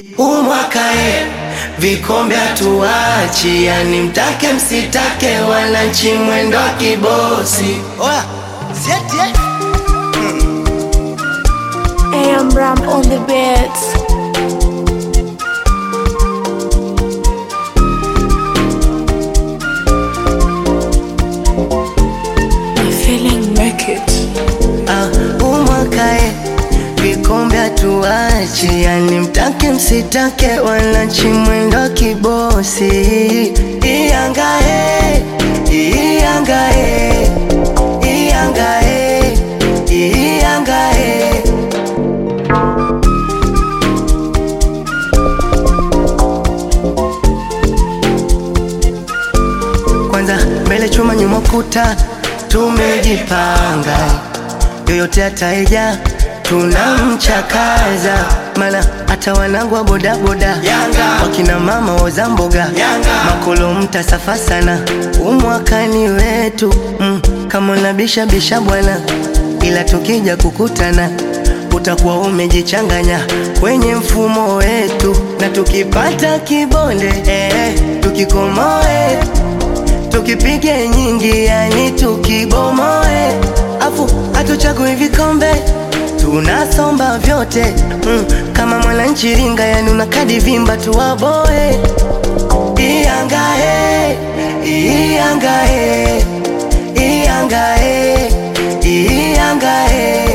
umwaka e vikombe hatuachi, yani mtake msitake, wananchi mwendo wa kibosi. Oya, sieti eh? AM Ram on the beats. My feeling make it. Ah, umwaka e vikombe hatuachi, yani mtake msitake, wananchi mwendo wa kibosi. Iyanga e, iyanga e, iyanga e, iyanga e. Kwanza mbele chuma nyuma kuta, tumejipanga yoyote ataeja tunamchakaza, mana hata wanangu wa bodaboda wakina mama woza mboga makolo mtasafa sana, umwakani wetu mm, kama unabisha bisha bwana, ila tukija kukutana utakuwa umejichanganya kwenye mfumo wetu, na tukipata kibonde eh, tukikomoe tukipige nyingi, yani tukibomoe, afu hatuchagui vikombe tunasomba vyote mm, kama mwananchi ringa, yani una kadi vimba tuwaboe. Iyangae, iyangae, iyangae, iyangae.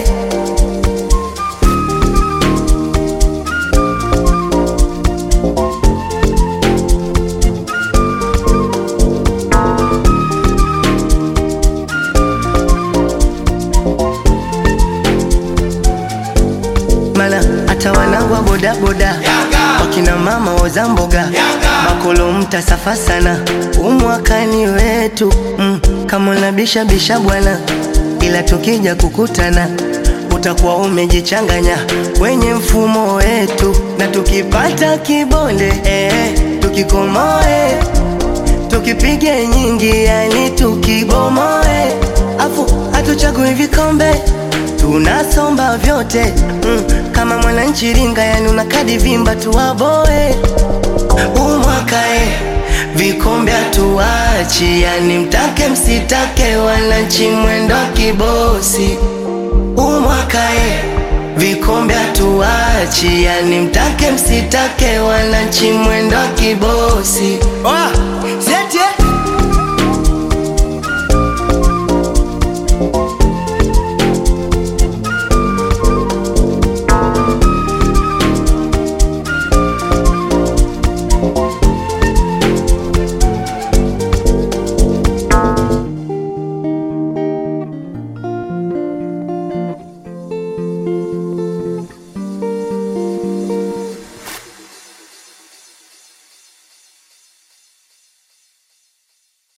Mana hata wanangu wa bodaboda wakina mama woza mboga makolo mtasafa sana, umwakani wetu mm, kama unabisha bisha bwana, ila tukija kukutana utakuwa umejichanganya kwenye mfumo wetu, na tukipata kibonde eh, tukikomoe tukipige nyingi, yani tukibomoe, afu hatuchagui vikombe tunasomba vyote mm, kama mwananchi ringa, yani una kadi vimba tuwaboe. Umwaka e vikombe hatuachi, yani mtake msitake, wananchi mwendo wa kibosi. Umwaka e vikombe hatuachi, yani mtake msitake, wananchi mwendo wa kibosi. Oya,